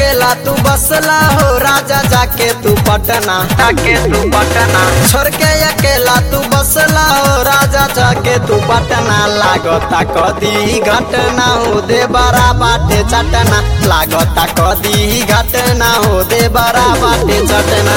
अकेला तू बसला हो राजा जाके तू पटना जाके तू पटना छोड़ के अकेला तू बसला हो राजा जाके तू पटना लागता कदी घटना हो दे बड़ा बाटे चटना लागता कदी घटना हो दे बड़ा बाटे चटना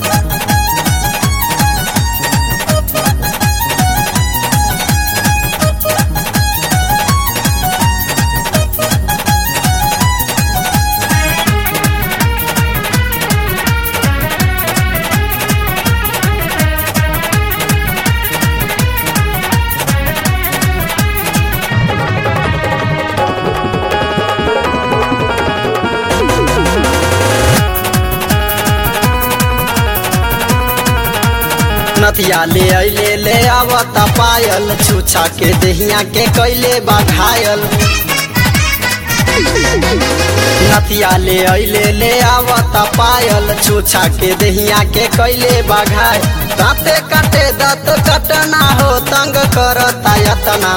नथिया ले अले ले आवता पायल छुछा के दहिया के कैले बा घायल नथिया ले अले ले आवता पायल छुछा के दहिया के कैले बा घायल दाँते काटे दाँत कटना हो तंग करता यतना